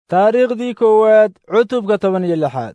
taariikhdii koowaad cutubka toban iyo lixaad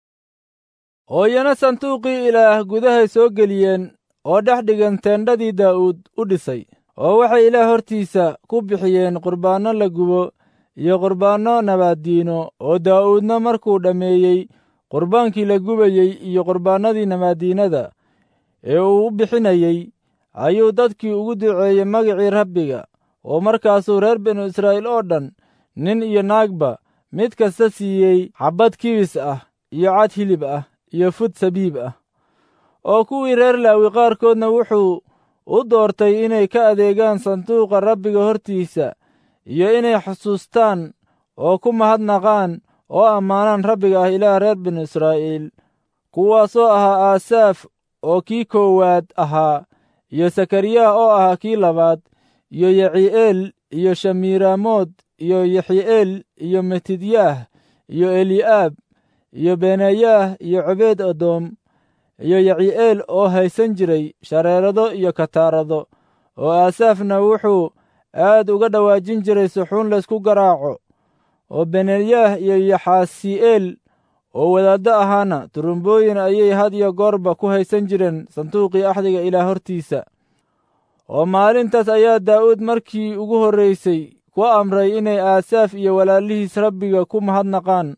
hooyana sanduuqii ilaah gudahay soo geliyeen oo dhex dhigan teendhadii daa'uud u dhisay oo waxay ilaah hortiisa ku bixiyeen qurbaanno la gubo iyo qurbaanno nabaaddiino oo daa'uudna markuu dhammeeyey qurbaankii la gubayey iyo qurbaannadii nabaaddiinada ee uu u bixinayey ayuu dadkii ugu duceeyey magicii rabbiga oo markaasuu reer binu israa'iil oo dhan nin iyo naagba mid kasta siiyey xabbad kibis ah iyo cad hilib ah iyo fud sabiib ah oo kuwii reer laawi qaarkoodna wuxuu u doortay inay ka adeegaan sanduuqa rabbiga hortiisa iyo inay xusuustaan oo ku mahadnaqaan oo ammaanaan rabbiga ah ilaah reer binu israa'iil kuwaasoo ahaa aasaaf oo kii koowaad ahaa iyo sakariyah oo ahaa kii labaad iyo yaci'eel iyo shamiiraamood iyo yaxi'eel iyo metidyaah iyo eli'aab iyo benayaah iyo cobeed adoom iyo yaci'eel oo haysan jiray shareerado iyo kataarado oo aasaafna wuxuu aad uga dhawaajin jiray suxuun laysku garaaco oo benayaah iyo yaxaasi'eel oo wadaaddo ahaana turumbooyin ayay had iyo goorba ku haysan jireen sanduuqii axdiga ilaah hortiisa oo maalintaas ayaa daa'uud markii ugu horraysay ku amray inay aasaaf iyo walaalihiis rabbiga ku mahadnaqaan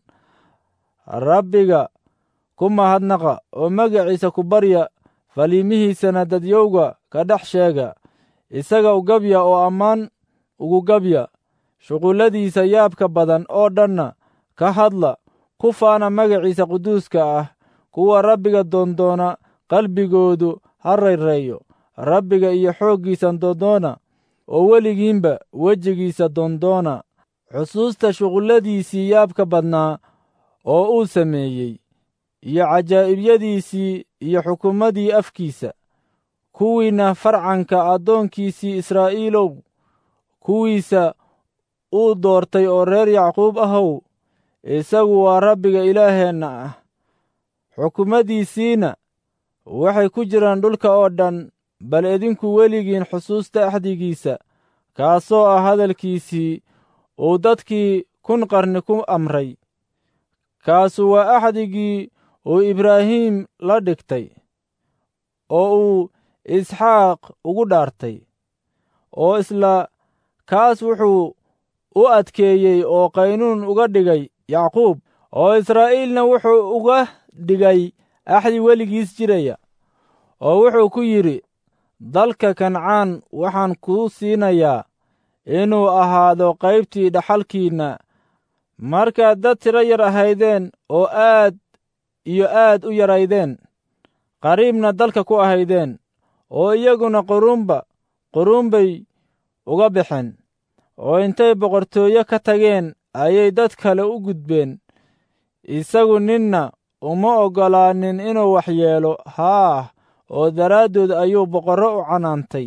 rabbiga ku mahadnaqa oo magaciisa ku barya faliimihiisana dadyowga ka dhex sheega isaga u gabya oo ammaan ugu gabya shuqulladiisa yaabka badan oo dhanna ka hadla ku faana magaciisa quduuska ah kuwa rabbiga doondoona qalbigoodu ha rayreeyo rabbiga iyo xooggiisa doondoona oo weligiinba wejigiisa doondoona xusuusta shuqulladiisii yaabka badnaa oo uu sameeyey iyo cajaa'ibiyadiisii iyo xukumadii afkiisa kuwiinna farcanka addoonkiisii israa'iilow kuwiisa uu doortay oo reer yacquub ahow isagu waa rabbiga ilaaheenna ah xukumadiisiina waxay ku jiraan dhulka oo dhan bal idinku weligiin xusuusta axdigiisa kaasoo ah hadalkiisii uu dadkii kun qarni ku amray kaasu waa axdigii uu ibraahiim la dhigtay oo uu isxaaq ugu dhaartay oo isla kaas wuxuu u adkeeyey oo qaynuun uga dhigay yacquub oo israa'iilna wuxuu uga dhigay axdi weligiis jiraya oo wuxuu ku yidhi dalka kancaan waxaan kuu siinayaa inuu ahaado qaybtii dhaxalkiinna markaad dad tiro yar ahaydeen oo aad iyo aad u yaraydeen qariibna dalka ku ahaydeen oo iyaguna quruunba quruun bay uga baxeen oo intay boqortooyo ka tageen ayay dad kale u gudbeen isagu ninna uma oggolaanin inuu wax yeelo haah oo daraaddood ayuu boqorro u canaantay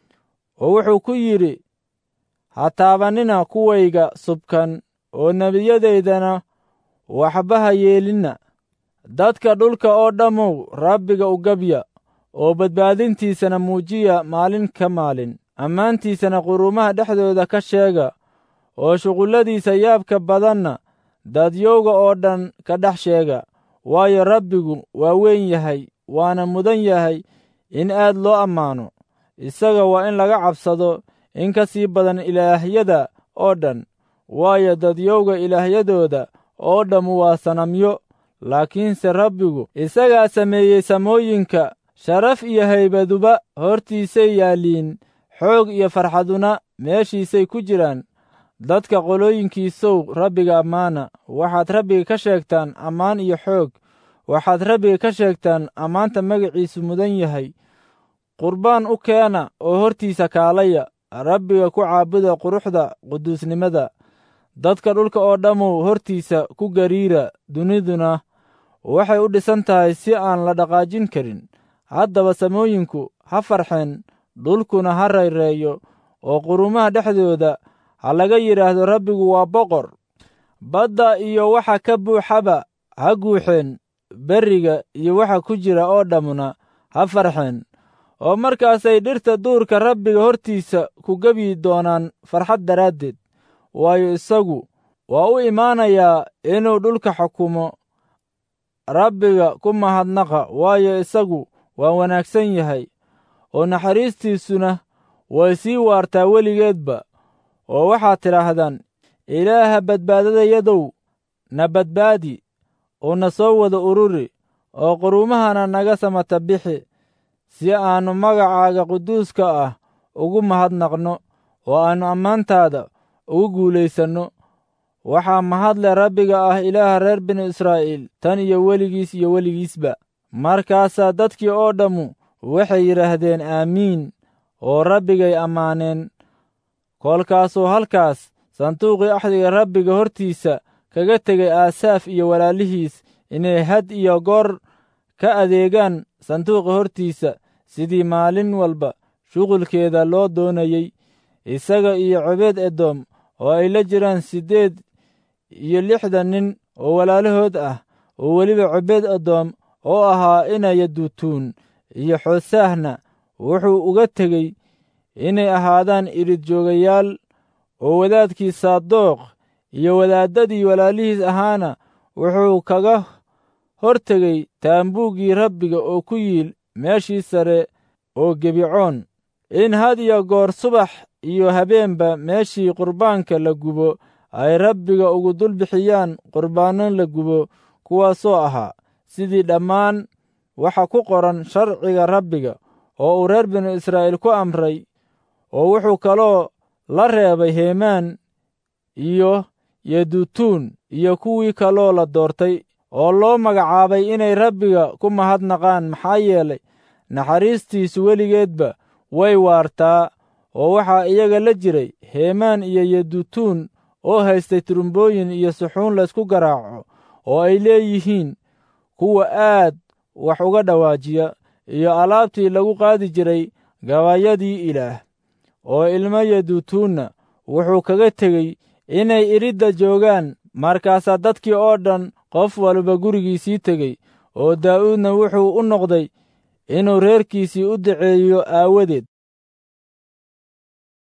oo wuxuu ku yidhi ha taabannina kuwayga subkan oo nebiyadaydana waxba ha yeelinna dadka dhulka oo dhammow rabbiga u gabya oo badbaadintiisana muujiya maalin ka maalin ammaantiisana quruumaha dhexdooda ka sheega oo shuqulladiisa yaabka badanna dadyowga oo dhan ka dhex sheega waayo rabbigu waa weyn yahay waana mudan yahay in aad loo ammaano isaga waa in laga cabsado in ka sii badan ilaahyada oo dhan waayo dadyowga ilaahyadooda oo dhammu waa sanamyo laakiinse rabbigu isagaa sameeyey samooyinka sharaf iyo haybaduba hortiisay yaalliin xoog iyo farxaduna meeshiisay ku jiraan dadka qolooyinkiisow rabbiga ammaana waxaad rabbiga ka sheegtaan ammaan iyo xoog waxaad rabbiga ka sheegtaan ammaanta magaciisu mudan yahay qurbaan u keena oo hortiisa kaalaya rabbiga ku caabuda quruxda quduusnimada dadka dhulka oo dhammu hortiisa ku gariira duniduna waxay u dhisan tahay si aan la dhaqaajin karin haddaba samooyinku ha farxeen dhulkuna ha rayreeyo oo qurumaha dhexdooda ha laga yidhaahdo rabbigu waa boqor badda iyo waxa ka buuxaba ha guuxeen berriga iyo waxa ku jira oo dhammuna ha farxeen oo markaasay dhirta duurka rabbiga hortiisa ku gebyi doonaan farxad daraaddeed waayo isagu waa u imaanayaa inuu dhulka xukumo rabbiga ku mahadnaqa waayo isagu waa wanaagsan yahay oo naxariistiisuna way sii waartaa weligeedba oo waxaad tidhaahdaan ilaaha badbaadadayadow na badbaadi oo na soo wada ururi oo quruumahana naga samata bixi si aannu magacaaga quduuska ah ugu mahadnaqno oo aannu ammaantaada ugu guulaysanno waxaa mahadle rabbiga ah ilaaha reer binu israa'iil tan iyo weligiis iyo weligiisba markaasaa dadkii oo dhammu waxay yidhaahdeen aamiin oo rabbigay ammaaneen kolkaasuu halkaas sanduuqii axdiga rabbiga hortiisa kaga tegay aasaaf iyo walaalihiis inay had iyo goor ka adeegaan sanduuqa hortiisa sidii maalin walba shuqulkeeda loo doonayey isaga iyo cobeed edoom oo ay la jiraan siddeed iyo lixdan nin oo walaalahood ah oo weliba cobeed edoom oo ahaa inaya duutuun iyo xoosaahna wuxuu uga tegey inay ahaadaan irid joogayaal oo wadaadkii saaddooq iyo wadaaddadii walaalihiis ahaana wuxuu kaga hor tegey taambuuggii rabbiga oo ku yiil meeshii sare oo gebicoon in had iyo goor subax iyo habeenba meeshii qurbaanka la gubo ay rabbiga ugu dul bixiyaan qurbaanno la gubo kuwaasoo ahaa sidii dhammaan waxa ku qoran sharciga rabbiga oo uu reer binu israa'iil ku amray oo wuxuu kaloo la reebay heemaan iyo yedutuun iyo kuwii kaloo la doortay oo loo magacaabay inay rabbiga ku mahadnaqaan maxaa yeelay naxariistiisu weligeedba way waartaa oo waxaa iyaga la jiray heemaan iyo yedutuun oo haystay turumbooyin iyo suxuun laysku garaaco oo ay leeyihiin kuwa aad wax uga dhawaajiya iyo alaabtii lagu qaadi jiray gabaayadii ilaah oo ilmo yedutuunna wuxuu kaga tegey inay iridda joogaan markaasaa dadkii oo dhan qof walba gurigiisii tegey oo daa'uudna wuxuu u noqday inuu reerkiisii u duceeyo aawadeed